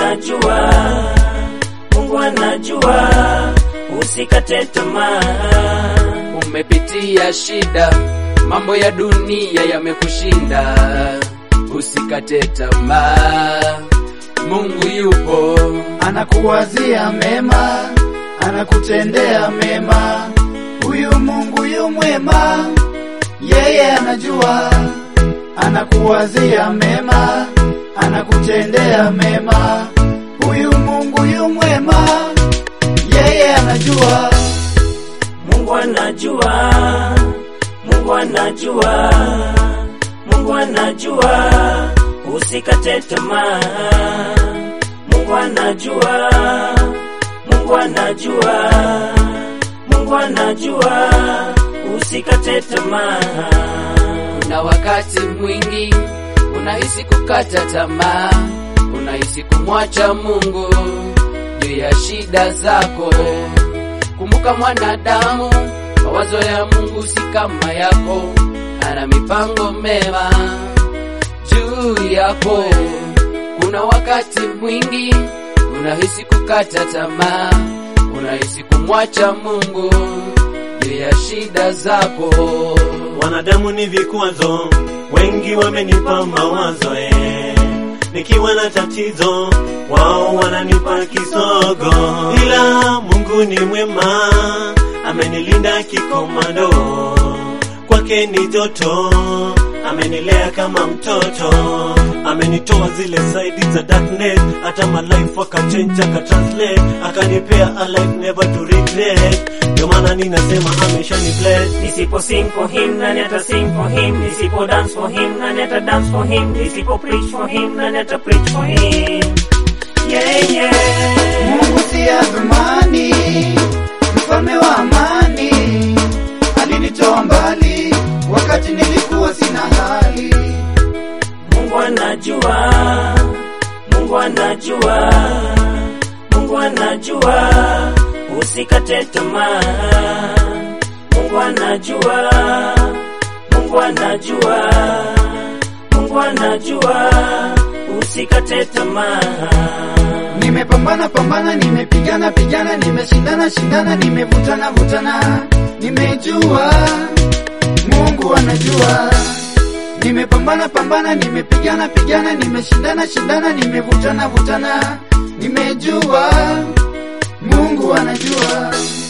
anajua, Mungu anajua, usikate tamaa. Umepitia shida, mambo ya dunia yamekushinda, usikate tamaa. Mungu yupo, anakuwazia mema, anakutendea mema. Huyu Mungu yu mwema, yeye anajua, anakuwazia mema, anakutendea mema. Huyu Mungu yu mwema, yeye anajua. Mungu anajua, Mungu anajua, Mungu anajua, usikate tamaa. Mungu anajua, Mungu anajua, Mungu anajua, usikate tamaa. na wakati mwingi unahisi kukata tamaa, unahisi kumwacha Mungu juu ya shida zako. Kumbuka mwanadamu, mawazo ya Mungu si kama yako, ana mipango mema juu yako. Kuna wakati mwingi unahisi kukata tamaa, unahisi kumwacha Mungu juu ya shida zako. Wanadamu ni vikwazo, wengi wamenipa mawazo eh. Nikiwa na tatizo, wao wananipa kisogo, ila Mungu ni mwema, amenilinda kikomando, kwake ni joto, amenilea kama mtoto, amenitoa zile saidi za darkness, hata my life akachange akatranslate, akanipea a life never to regret. Ndio maana ninasema ameshani bless. Nisipo sing for him, nani ata sing for him? Nisipo dance for him, nani ata dance for him? Nisipo preach for him, nani ata preach for him? Yeah, yeah. Mungu si adhumani, mfalme wa amani, alinitoa mbali wakati nilikuwa sina hali. Mungu anajua, Mungu anajua, Mungu anajua, usikate tamaa. Mungu anajua, Mungu anajua, Mungu anajua, usikate tamaa. Nimepambana pambana, nimepigana pigana, nimeshindana shindana, nimevutana vutana, nimejua Mungu anajua. Nimepambana pambana, nimepigana pigana, nimeshindana shindana, nimevutana vutana, nimejua Mungu anajua.